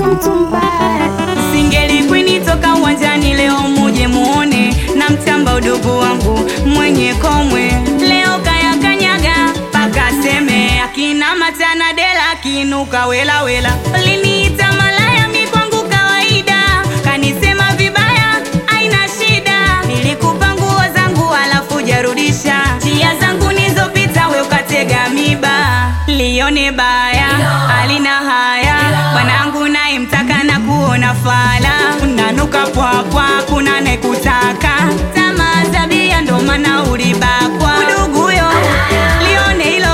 mtu mbaya. Singeli kwini toka uwanjani leo muje muone na mtamba udugu wangu mwenye komwe leo kaya kanyaga paka seme akina matana dela kinuka wela wela liniita malaya mi kwangu kawaida kanisema vibaya aina shida nilikupa nguo zangu alafu jarudisha njia zangu nizopita we ukatega miba lione baya alina haya bwanangu naye mtaka na kuona fala unanuka pwapwa kuna nekutaka tamaa zabia ndo maana ulibakwa udugu huyo lione hilo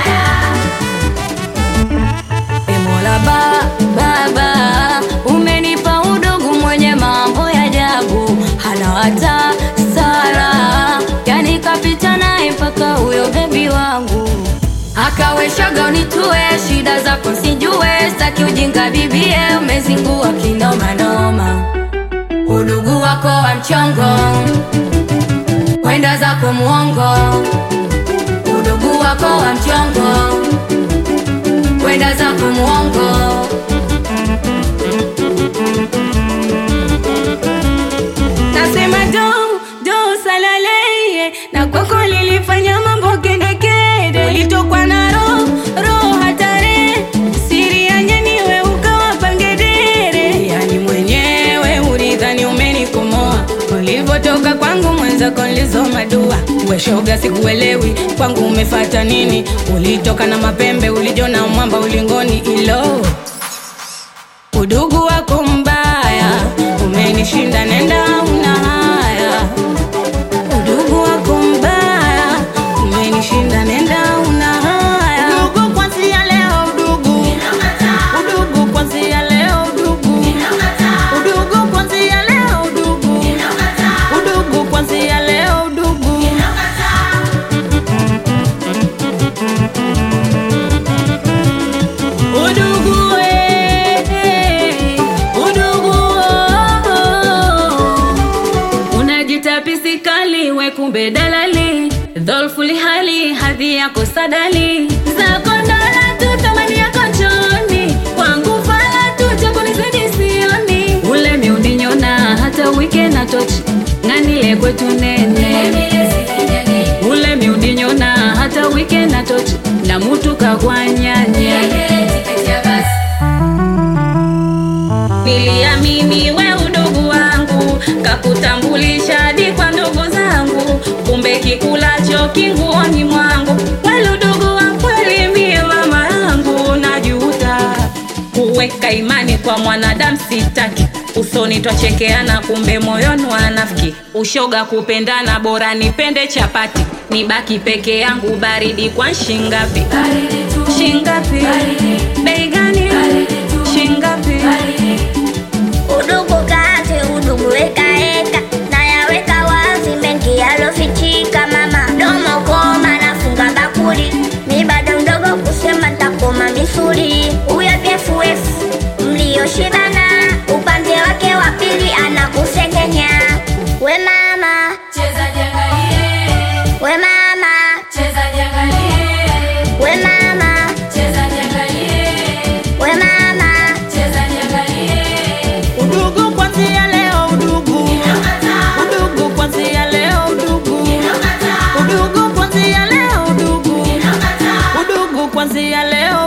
E Mola ba, baba umenipa udugu mwenye mambo ya ajabu, hana hata sara, yani kapita naye mpaka huyo bebi wangu akaweshaga unitue shida zako sijue, staki ujinga bibie, umezingua kinomanoma, udugu wako wa mchongo, kwenda zako muongo, udugu wako wa mchongo kwenda zako muongo nasema do do salaleye na kwako lilifanya mambo kedekede ulitokwa na roho roho hatare siri ya nyaniwe ukawa pangedere yani mwenyewe ulidhani umenikomoa ulivyotoka kwangu mwenzako nilizoma dua weshoga sikuelewi kwangu umefata nini ulitoka na mapembe ulijona mwamba ulingoni ilo udugu wako mbaya umenishinda nenda una haya udugu wako mbaya umenishinda nenda una haya udugu kwanzia leo udugu udugu kwanzia leo udugu udugu kwanzia leo udugu udugu kwanzia leo udugu udugu eh, udugu oh, oh. unajita pisikali we kumbe dalali dholfuli hali hadhi yako sadali zako dola tu thamani yako choni kwangu fala tu chakunizidi sioni ule miuninyona hata wike na tochi ng'anile kwetu nene ule miuninyona hata wike na tochi na mutu kagwanyanya niliamini we udugu wangu kakutambulisha hadi kwa ndugu zangu kumbe kikulacho kinguoni mwangu wale udugu wa kweli mie mama yangu najuta kuweka imani kwa mwanadamu sitaki usoni twachekeana kumbe moyoni wanafiki ushoga kupendana bora nipende chapati nibaki peke yangu baridi kwa shingapi shingapi bei gani shingapi Udugu kazi, udugu wekaeka, nayaweka wazi mengi yalofichika. Mama domo koma, nafunga bakuli, mi bado mdogo kusema ntakoma misuli. Huyo BFF mlioshibana, upande wake wa pili anakusengenya. We mama, we mama, we mama, we mama. udugu kwanzia leo udugu udugu kwanzia leo udugu udugu kwanzia leo udugu udugu kwanzia leo